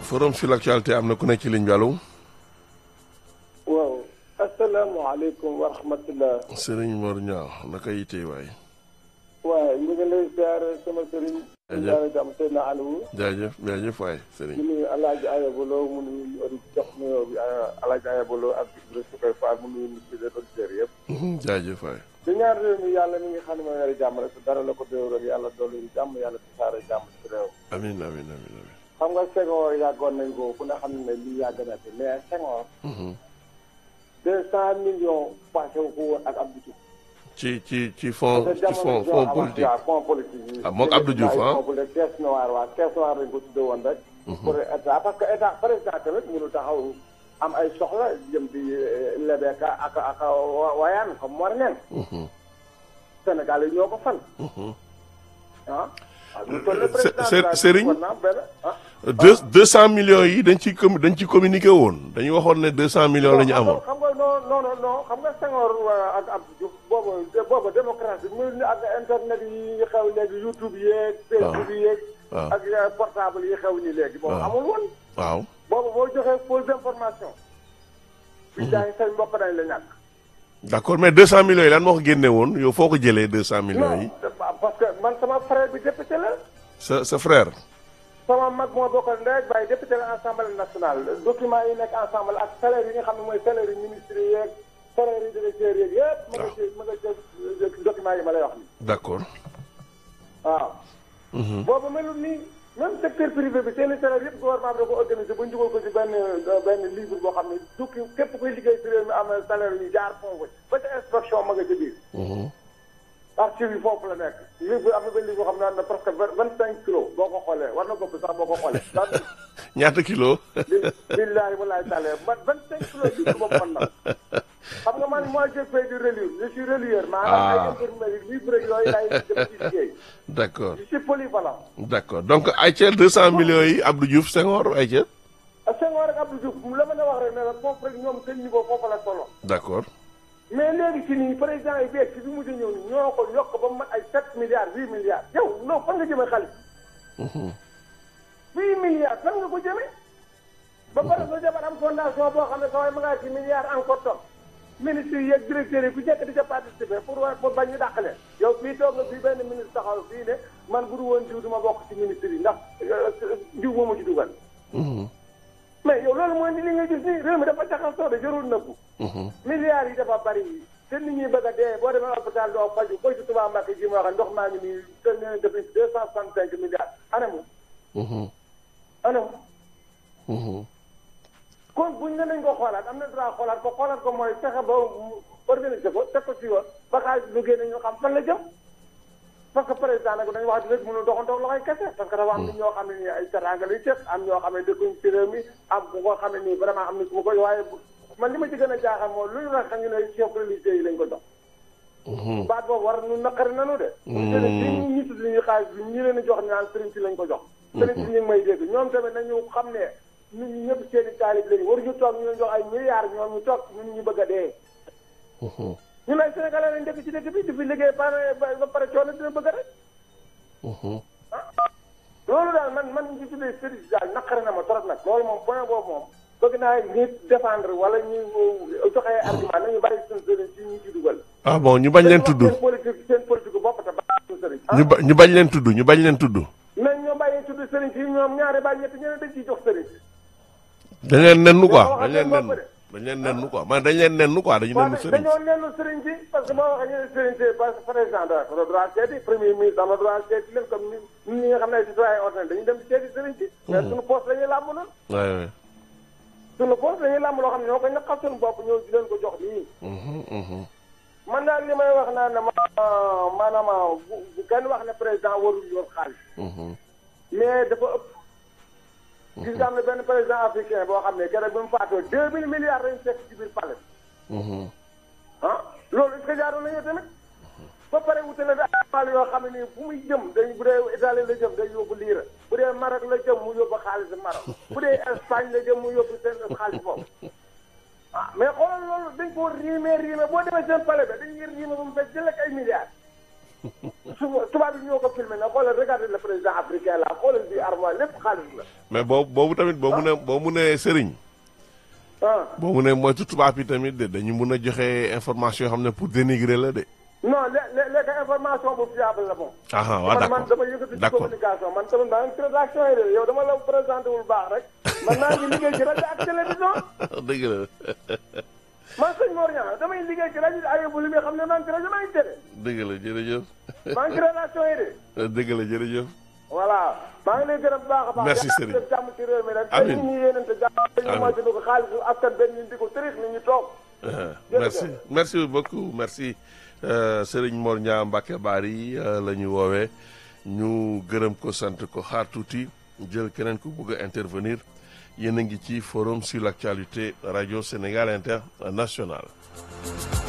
forum sur l'actualité am na ku nekk ci ligne bi allo. waaw asalaamaaleykum wa rahmatulah. Serigne Mor Niang naka yitee waay. waaye ñu ngi lay ziare sama sëriñ. jaajëf jaare jàmm Seydina Aliou. jaajëf jaajëf waay ñu Serigne. nuyu El Hadj Ayabaloo mu nuyu audi jox nuyoo bi El Hadj Ayabaloo ak Ibrahima Sukay Fall mu nuyu nit les auditeurs yëpp. jaajëf waay. di ñaan réew mi yàlla mi ngi xam ne mooy yore jàmm rek dara la ko déwéral yàlla dolli ñu jàmm yàlla tasaare jàmm ci réew. amiin amiin amiin amiin. xam nga Senghor yàggoon nañ ko ku ne xam ne lii yàgg na fi mais Senghor. deux cent millions passé wu ko woon ak Abdou Diouf. ci ci ci fond parce que ci fond jamono fond joo politique. waaw fond politique yi. Ah, moog Abdou Diouf, ah. fond politique caisse noire waaw caisse noire lañ ko tuddee woon rek. pour état parce que état président tamit mënul taxaw am ay soxla jëm di lebeeka ak ak wayaan comme war neen. Sénégal yi ñoo ko fal. ah. waaw ñu toll ne président Se- de la Serigne? war na am benn ah. deux deux cent millions yi dañ ci com dañ ci communiqué woon dañu waxoon ne deux cent millions la ñu amoon. xam nga non non non non xam nga Senghor euh, ak Abdou Diouf boobu boobu démocratie muy ni ak internet yi xew léegi YouTube yeeg. Facebook yeeg. waaw. ak euh, portable yi xew nii léegi. boobu waaw. amul woon. waaw. boobu boo joxee fausse information. bi jaay say mbokk dañ la ñàkk. d'accord mais deux cent millions yi lan moo ko génne woon yow foo ko jëlee deux cent millions yi. non parce que man sama frère bi député la. sa sa frère. sama mag moo bokkal ndey ak baay député la assemblée nationale document yi nekk ensemble ak salaire yi nga xam ne mooy salaire yi ministre yeeg salaire yi directeur yeeg yëpp. ma nga ci ma nga ci document yi ma lay wax nii. d'accord. waaw. boobu melul nii même secteur privé bi seen i salaire yëpp gouvernement bi da ko organisé ba ñu dugal ko ci benn benn livre boo xam ne du ki képp kuy liggéey ci réew mi am na salaire yu jaar foofu ba ca inspection ma nga ci biir. archive yi foofu la nekk livre am na benn livre boo xam ne am na presque vingt cinq kilos boo ko xoolee war na ko sax boo ko xoolee. daal ñaata kilo. bi billahi walaay taale man vingt cinq kilos livre boobu mën na xam nga man moi j'ai fait du reliure je suis relieur. maanaam ay Ah. infirmerie livre yooyu laay dem ci liggéey. d'accord je suis polyvalent. d'accord donc ayca deux cent millions yi Abdou Diouf Senghor ayca. Senghor ak Abdou Diouf la ma la wax rek ne la foofu rek ñoom seen niveau foofu la solo d'accord. mais léegi si nii président yi beeg si bi mujj ñëw nii ñoo ko yokk ba mu mat ay sept milliards huit milliards yow non fan nga jëmee xaalis huit milliards fan nga ko jëmee ba pare sa jabar am fondation boo xam ne sa waay ma ngaa ci milliards encore toog ministre yi ak directeurs yi ku njëkk di ca participer pour wa- pour bañ ñu dàq leen yow fii toog nga fii benn ministre taxaw fii ne man bu du woon diw du ma bokk ci ministre yi ndax euh, diw moo ma ci dugal mais yow loolu mooy ni li nga gis nii réew mi dafa jaxasoo de jarul nëbbu milliards yi dafa bari te nit ñi bëgg a dee boo demee hôpital doo faju koy ci Touba Mbacké ji ma wax ndox maa ngi nii te nee na depuis deux cent soixante cinq milliards anamu anamu kon buñ ne nañ ko xoolaat am na droit xoolaat ko xoolaat ko mooy fexe ba mu organiser ko teg ko ci yoon ba xaalis lu génne ñu xam fan la jëm parce que président nag dañu wax di rek mënul doxantoog loxoy kese parce que dafa am nit ñoo xam ne nii ay teraanga lay teg am ñoo xam ne dëkkuñ ci réew mi am ku ko xam ne nii vraiment am na su ma koy waaye bu- man li ma ci gën a jaaxal mooy lu ñu la xam ñu ne chef religieux yi lañ ko jox baat boobu war nu naqari nanu de sëriñ si ñu ñu tudd ñu xaalis bi ñu leen di jox naan sëriñ si lañ ko jox sëriñ si ñu ngi may dégg ñoom tamit nañu xam ne ñun ñi ñëpp seen i taalib lañu waruñu toog ñu leen jox ay milliards ñoom ñu toog ñun ñu bëgg a dee ñun ay sénégalais lañ dëkk ci dëkk bi di fi liggéey pare ba ba pare coono dina bëgg rek loolu daal man man ñu tuddee sëriñ si daal naqari na ma trop nag loolu moom point boobu moom bëgg naa nit défendre wala ñu joxe ay argument nañu bàyyi suñu sëriñ si ñu ci dugal ah bon ñu bañ leen tudd seen politique seen politique bopp te bàyyi suñu sëriñ ñu ba ñu bañ leen tudd ñu bañ leen tudd. nañ ñoo bàyyi tudd sëriñ si ñoom ñaari bàyyi ñetti ñeneen dañ ciy jox sëriñ si dañ leen nennu quoi Dañoo dañ leen waxal nennu seen dañ leen nennu quoi man dañ leen nennu quoi dañu waaw nennu sëriñ dañoo nennu sëriñ si parce que boo waxee ñu ne sëriñ si parce que président da ko droit seeti premier ministre am na droit seeti leen comme ni ñun ñi nga xam ne ay citoyen ordinaire dañuy dem seeti sëriñ si mais suñu poste la ñuy làmb noonu waay waay. suñu poste la ñuy làmb loo xam ne ñoo ko ñaqal suñu bopp ñëw di leen ko jox nii Mhm, mhm. man daal li may wax naan ne ma maanaam bu bu kenn wax ne président warul yor xaalis Mhm. mais dafa ëpp gis nga am na benn président africain boo xam ne keroog bi mu faatoo deux mille milliards lañu fekk ci biir palais Mhm. ah loolu est-ce que jaaroon nañu tamit ba pare wutale bi ay mal yoo xam ne nii fu muy jëm day bu dee Italie la jëm day yóbbu liira bu dee Maroc la jëm mu yóbbu xaalis Maroc bu dee Espagne la jëm mu yóbbu seen xaalis foofu ah mais xoolal loolu dañ ko riime riime boo demee seen palais ba dañuy riime ba mu fekk jël ak ay milliards su tubaab yi ñoo ko filmé na xoolal regardez le président africain là xoolal bi armoire lépp xaalis la mais boobu boobu tamit boo mu ne boo mu ne sëriñ ah boo mu ne moytu tubaab yi tamit de dañu mun a joxe information yoo xam ne pour dénigrer la de. non lé lé léegi information bu fiable la moom ah waaw man man d'accord dama yëngatu ci d'accord communication man tamit maa ngi ci rédaction yi de yow dama la présenté wul baax rek man maa ngi liggéey ci rajo ak télévision dëgg la man sëñ Mor Niang damay liggéey ci rajo ay bu li nga xam ne maa ngi ci rajo maa ngi télé dëgg la jërëjëf maa ngi ci rédaction yi de dëgg la jërëjëf. voilà maa ngi lay gërëm bu baax a baax Merci, yàlla Serigne. def jàmm ci réew mi rek Amiin. te nit ñi yéenante jàmm dañu Amiin. moytu ko xaalisu askan benn ñu di ko tërix ni ñu toog merci merci beaucoup merci euh, Serigne Mor Niang Mbacke Bari euh, la ñu woowee ñu gërëm ko sant ko xaar tuuti jël keneen ku bëgg a intervenir yéen a ngi ci forum sur l'actualité radio Sénégal international